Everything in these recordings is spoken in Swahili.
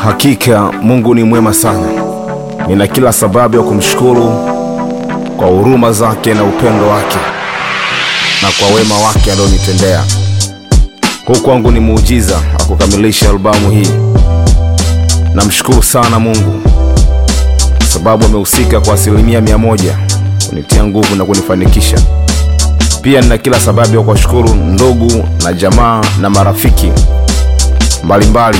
Hakika Mungu ni mwema sana. Nina kila sababu ya kumshukuru kwa huruma zake na upendo wake na kwa wema wake alionitendea. Huu kwangu ni muujiza wa kukamilisha albamu hii. Namshukuru sana Mungu kwa sababu amehusika kwa asilimia mia moja kunitia nguvu na kunifanikisha. Pia nina kila sababu ya kuwashukuru ndugu na jamaa na marafiki mbalimbali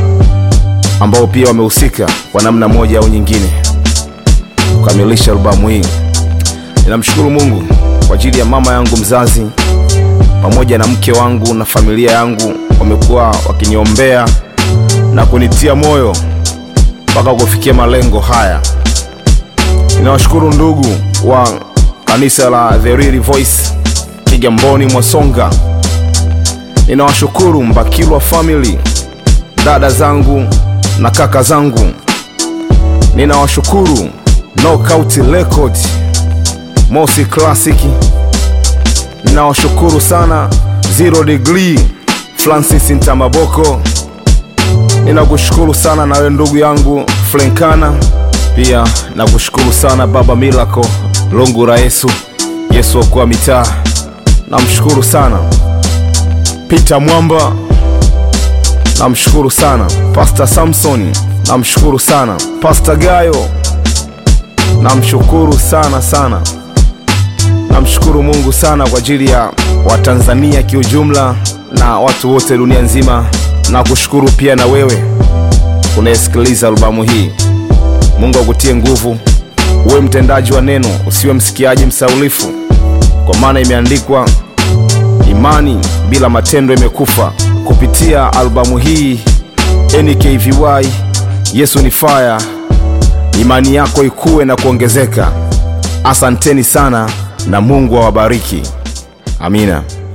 ambao pia wamehusika kwa namna moja au nyingine kukamilisha albamu hii. Ninamshukuru Mungu kwa ajili ya mama yangu mzazi pamoja na mke wangu na familia yangu, wamekuwa wakiniombea na kunitia moyo mpaka kufikia malengo haya. Ninawashukuru ndugu wa kanisa la The Real Voice Kigamboni Mwasonga. Ninawashukuru Mbakilwa family, dada zangu na kaka zangu. Ninawashukuru Knockout Record, Mosi Classic. Ninawashukuru sana Zero Degree, Francis Ntamaboko. Ninakushukuru sana na wewe ndugu yangu Flenkana. Pia nakushukuru sana Baba Milako Lungura Yesu, Yesu okoa mitaa. Namshukuru sana Peter Mwamba, namshukuru sana Pastor Samson, namshukuru sana Pastor Gayo, namshukuru sana sana. Namshukuru Mungu sana kwa ajili ya Watanzania kiujumla na watu wote dunia nzima. Na kushukuru pia na wewe unayesikiliza albamu hii. Mungu akutie nguvu, uwe mtendaji wa neno, usiwe msikiaji msaulifu, kwa maana imeandikwa, imani bila matendo imekufa. Kupitia albamu hii NKVY, Yesu ni fire, imani yako ikuwe na kuongezeka. Asanteni sana na Mungu awabariki. Amina.